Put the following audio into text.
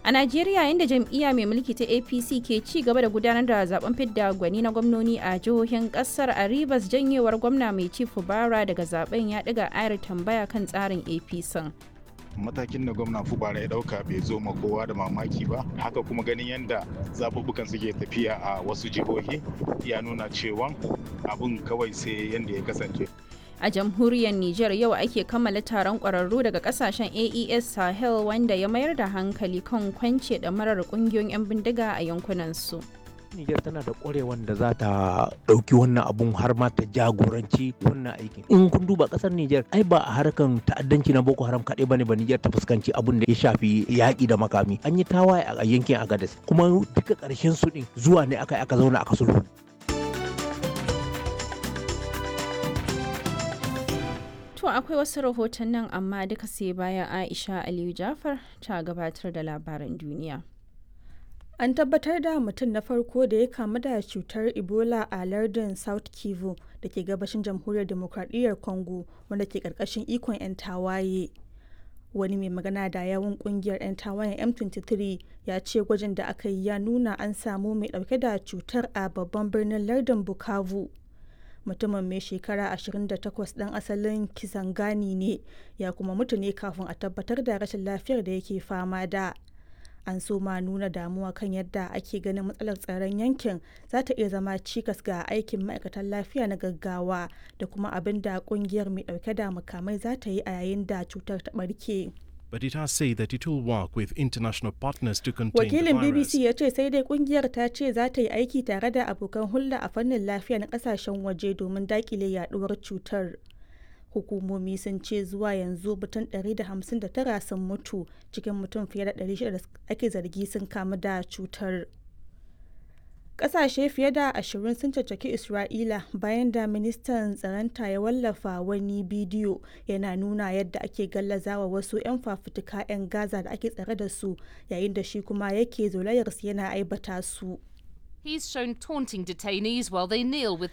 A Najeriya inda jam'iyya mai mulki ta APC ke ci gaba da gudanar da zaben fidda gwani na gwamnoni a jihohin kasar a Rivers janyewar gwamna mai ci Fubara daga zaben ya ɗiga ayar tambaya kan tsarin APC. matakin da gwamna fubara ya dauka bai zo ma kowa da mamaki ba haka kuma ganin yadda zaɓuɓɓukan suke tafiya a wasu jihohi ya nuna cewa abun kawai sai yadda ya kasance a jamhuriyar Nijar yau ake kammala taron ƙwararru daga kasashen AES Sahel wanda ya mayar da hankali kan kwance da marar ƙungiyoyin 'yan bindiga a yankunansu. Nijar tana da ƙwarewan da za ta ɗauki wannan abun har ma ta jagoranci wannan aikin. In kun duba ƙasar Nijar ai ba a harkan ta'addanci na Boko Haram kaɗai bane ba Nijar ta fuskanci abun da ya shafi yaƙi da makami. An yi tawaye a yankin Agadez kuma duka ƙarshen su ɗin zuwa ne aka aka zauna aka sulhu. To akwai wasu rahoton nan amma duka sai bayan Aisha Aliyu Jafar ta gabatar da labaran duniya. An tabbatar da mutum na farko da ya kamu da cutar Ebola a lardin South Kivu da ke gabashin jamhuriyar demokradiyyar Congo wanda ke karkashin ikon 'yan tawaye. Wani mai magana da yawun kungiyar 'yan tawayen M23 ya ce gwajin da aka yi ya nuna an samu mai dauke da cutar a babban birnin lardin Bukavu. mutumin mai shekara 28 ɗan asalin kisangani ne ya kuma mutu ne kafin a tabbatar da rashin lafiyar da yake fama da an so ma nuna damuwa kan yadda ake ganin matsalar tsaron yankin za ta iya zama cikas ga aikin ma'aikatan lafiya na gaggawa da kuma abin da kungiyar mai dauke da makamai za ta yi a yayin da cutar ta barke. but it has said that it will work with international partners to contain Wakilin the virus. BBC ya ce sai dai kungiyar ta ce za ta yi aiki tare da abokan hulɗa a fannin lafiya na kasashen waje domin dakile yaduwar cutar. Hukumomi sun ce zuwa yanzu mutum 159 sun mutu cikin mutum fiye da 600 da ake zargi sun kamu da cutar. Ƙasashe fiye da ashirin sun caccaki Isra'ila bayan da ministan tsaronta ya wallafa wani bidiyo yana nuna yadda ake gallazawa wasu 'yan fafutuka 'yan Gaza da ake tsare da su yayin da shi kuma yake zolayarsu yana aibata su. He's shown taunting detainees while they kneel with